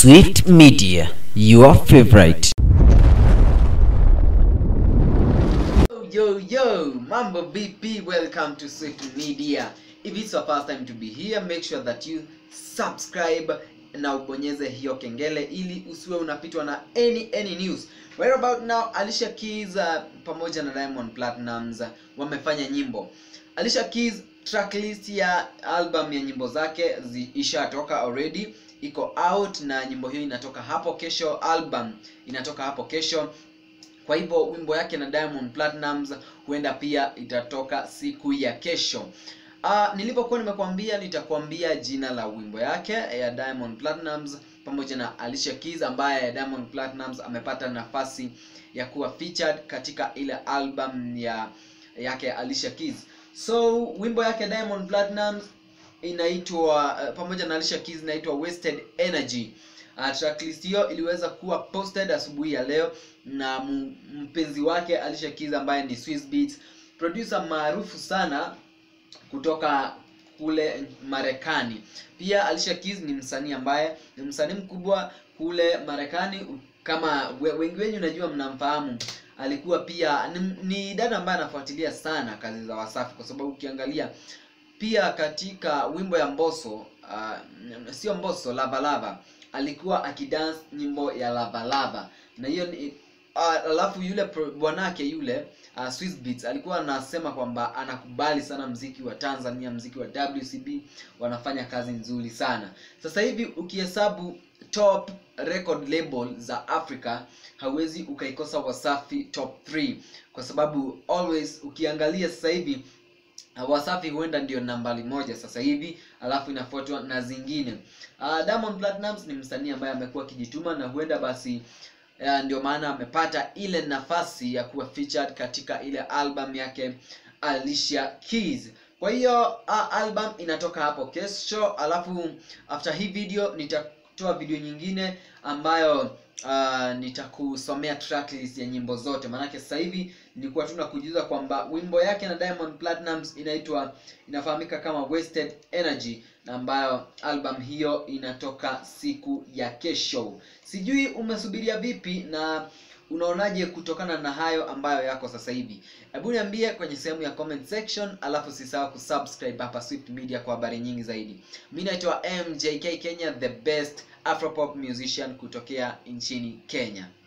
Swift Media, your favorite. Yo, yo, mambo BP, welcome to Swift Media. If it's your first time to be here, make sure that you subscribe na ubonyeze hiyo kengele ili usiwe unapitwa na any any news. Right about now, Alicia Keys uh, pamoja na Diamond Platnumz uh, wamefanya nyimbo. Alicia Keys tracklist ya album ya nyimbo zake zi- ishatoka already, iko out na nyimbo hiyo inatoka hapo kesho, album inatoka hapo kesho kwa hivyo wimbo yake na Diamond Platnumz huenda pia itatoka siku ya kesho. Uh, nilipokuwa nimekuambia nitakwambia jina la wimbo yake ya Diamond Platnumz pamoja na Alicia Keys ambaye Diamond Platnumz amepata nafasi ya kuwa featured katika ile album ya yake Alicia Keys. So wimbo yake Diamond Platnumz inaitwa uh, pamoja na Alicia Keys inaitwa Wasted Energy. Uh, tracklist hiyo iliweza kuwa posted asubuhi ya leo na m- mpenzi wake Alicia Keys ambaye ni Swizz Beatz, producer maarufu sana kutoka kule Marekani. Pia Alicia Keys ni msanii ambaye ni msanii mkubwa kule Marekani, kama we- wengi wenyu najua mnamfahamu. Alikuwa pia ni, ni dada ambaye anafuatilia sana kazi za Wasafi kwa sababu ukiangalia pia katika wimbo ya Mbosso uh, sio Mbosso, Lava Lava alikuwa akidance nyimbo ya Lava Lava na hiyo ni uh, alafu yule pro- bwanake yule uh, Swizz Beatz alikuwa anasema kwamba anakubali sana mziki wa Tanzania, mziki wa WCB, wanafanya kazi nzuri sana. Sasa hivi ukihesabu top record label za Africa hauwezi ukaikosa Wasafi top 3 kwa sababu always ukiangalia sasa hivi Uh, Wasafi huenda ndio nambari moja sasa hivi, alafu inafuatwa na zingine. Uh, Diamond Platnumz ni msanii ambaye amekuwa akijituma na huenda basi uh, ndio maana amepata ile nafasi ya kuwa featured katika ile album yake Alicia Keys. Kwa hiyo uh, album inatoka hapo kesho, alafu after hii video nitatoa video nyingine ambayo uh, nitakusomea tracklist ya nyimbo zote, maanake sasa hivi nilikuwa tu nakujuza kwamba wimbo yake na Diamond Platnumz inaitwa inafahamika kama Wasted Energy na ambayo album hiyo inatoka siku ya kesho. Sijui umesubiria vipi na unaonaje kutokana na hayo ambayo yako sasa hivi? Hebu niambie kwenye sehemu ya comment section, alafu usisahau kusubscribe hapa Swift Media kwa habari nyingi zaidi. Mimi naitwa MJK Kenya, the best Afropop musician kutokea nchini Kenya.